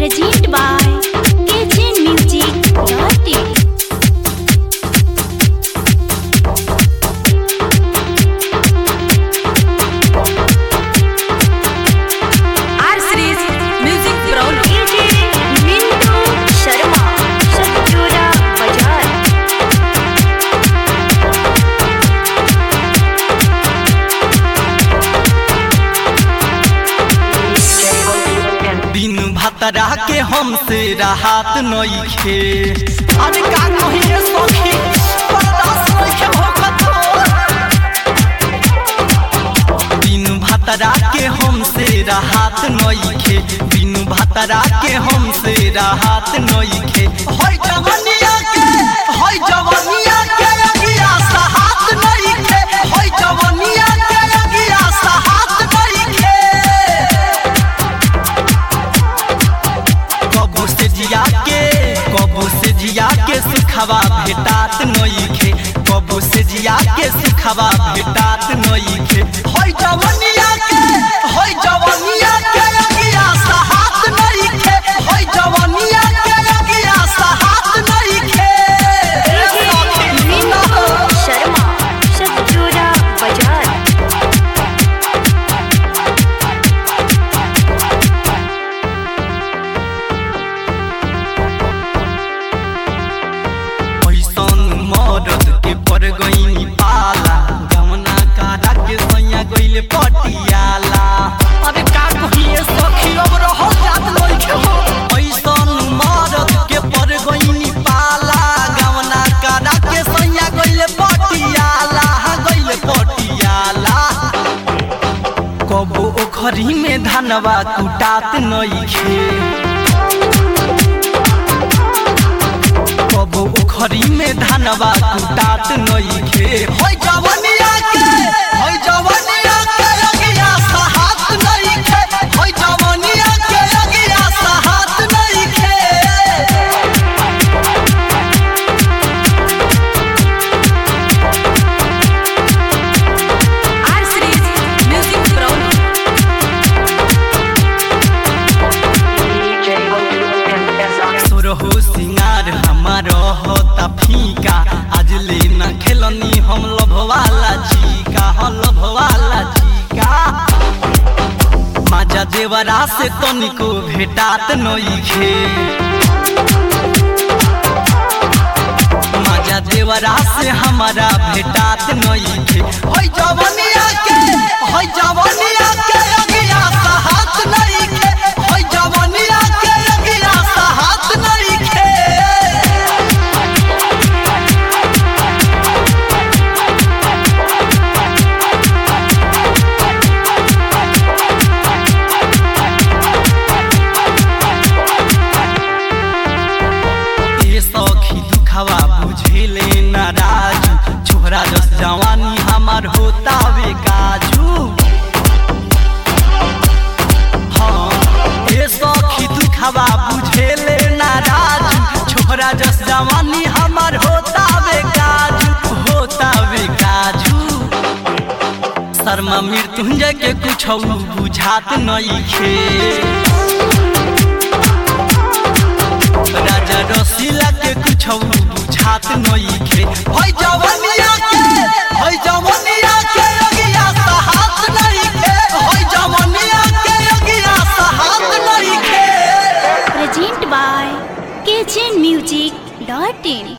Presented by KJ Music Dotting. R Series Music Brown KJ Mintu Sharma Satpura Bajar दिन भतरा के हमसे राहत नइखे अरे का कहिए सखी बर्दाश्त नइखे होखत हो। दिन भतरा के हमसे राहत नइखे दिन भतरा के हमसे राहत नइखे होय जवनिया के होय जवनिया के अगिया सहात नइखे होय जवनिया के अगिया सहात नइखे कबू से जिया के कबू से जिया के सुखवा भेटात नइखे कबू से जिया के सुखवा भेटात नइखे होय जवनिया के होय जवनिया के अगिया सहात नइखे होय जवनिया के अगिया सहात नइखे KJ Mintu Sharma Satpura Bajar ऐसन मरद के पर गईनी पाला गमना कारा के सैया गईले पटियाला अरे का कहिए सखी अब रहो जात लइके हो ऐसन मरद के पर गईनी पाला गमना कारा के सैया गईले पटियाला गईले पटियाला कबो ओखरी में धनवा कुटात नइखे कबो उखरी में धनवा कुटात नइखे होय जवनिया के होय जवनिया के अगिया सहात नइखे होय जवनिया के अगिया सहात नइखे R Series Music Brown सुरहु सिंगार हमार होता फीका आज ले न खेलनी हम लभवाला चीका हम लभवाला चीका माजा देवरा से तनिको भेटात नइखे माजा देवरा से हमारा भेटात नइखे होय जवनिया के होय जवनिया के अगिया सहात नइखे होय जवनिया के अगिया सहात नइखे ए सखी दुखवा बुझेले न राजू छोरा जस जवानी हमार होता वे काजू हाँ ए सखी दुखवा बुझेले न राजू छोरा जस जवानी हमार होता वे काजू होता वे काजू शर्मा मृत्युंजय के कुछ बुझात नइखे राजा रसीला के कुछ बुझात नइखे होय जवनिया के होय जवनिया के अगिया सहात नइखे होय जवनिया के अगिया सहात नइखे Presented by KJ Music Dotting.